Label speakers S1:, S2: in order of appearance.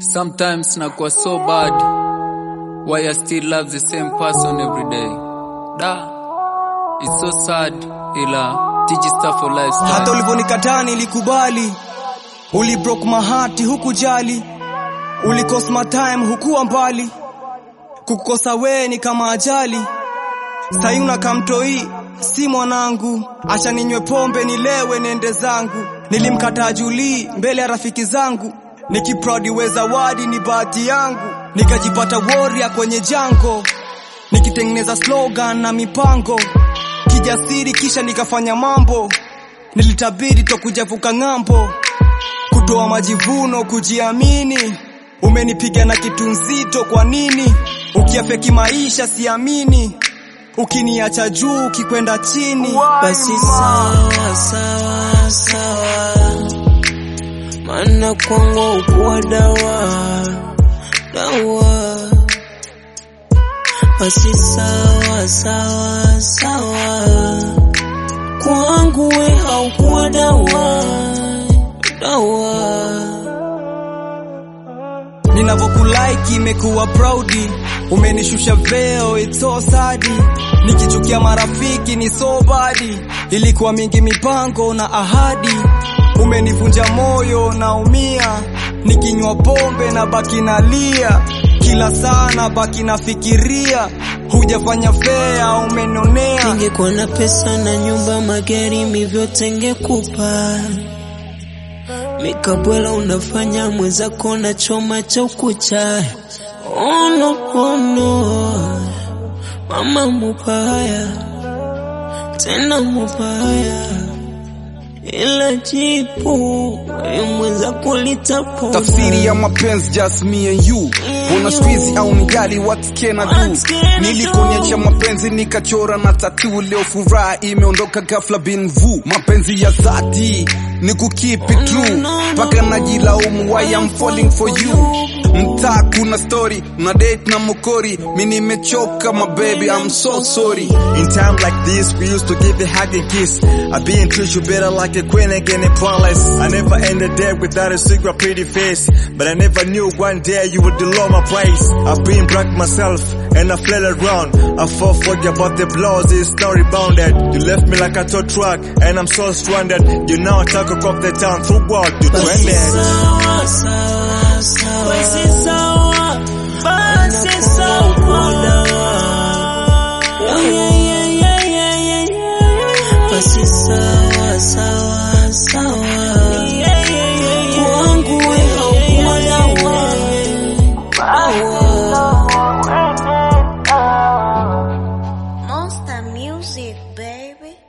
S1: Sometimes nakuwa so bad why I still love the same person every day. Da, it's so sad ila teach stuff for
S2: hata
S1: lifestyle.
S2: ulivyonikataa nilikubali uli broke my heart hukujali ulikos my time hukuwa mbali kukosa wee ni kama ajali sai unakamtoi si mwanangu acha ninywe pombe nilewe niende zangu nilimkataa julii mbele ya rafiki zangu nikiprodi we zawadi ni bahati yangu nikajipata warrior kwenye jango nikitengeneza slogan na mipango kijasiri kisha nikafanya mambo nilitabiri tokujavuka ng'ambo kutoa majivuno kujiamini umenipiga na kitu nzito kwa nini ukiafeki maisha siamini ukiniacha juu ukikwenda chini
S3: basi sawa sawa sawa, maana kwangu ukuwa dawa dawa. Basi sawa sawa sawa, kwangu we haukuwa dawa dawa.
S2: ninavyokulike imekuwa proudi umenishusha veo it's so sad nikichukia marafiki ni so badi ilikuwa mingi mipango na ahadi umenivunja moyo naumia nikinywa pombe na baki nalia kila saa na baki nafikiria hujafanya fea umenionea
S3: Ningekuwa na pesa na nyumba, magari, mi vyote ngekupa. Mikabwela unafanya mwenzako na choma cha ukucha. Oh no, oh no, mama mupaya, tena mupaya, ila jipu we mwenzako litapona.
S4: tafsiri ya mapenzi just me and you bona squeezy au nijali what can I
S3: What
S4: do
S3: can I
S4: nilikonyesha
S3: do?
S4: mapenzi nikachora na tatu leo furaha imeondoka ghafla bin vu mapenzi ya dhati ni kukeep it true
S3: no, no,
S4: mpaka
S3: no.
S4: najilaumu why I'm falling for you mtaa kuna story na date na mokori mi nimechoka my baby I'm so sorry
S5: In time like this, we used to give a hug and kiss. I be and treat you better like a queen again in palace. I never ended there without a secret pretty face. But I never knew one day you would lower my price. I've been black myself and I fled around. I fought for you but the blows is not rebounded. You left me like a tow truck and I'm so stranded. You now talk across the town through what you
S3: Basi
S5: trended.
S3: sawa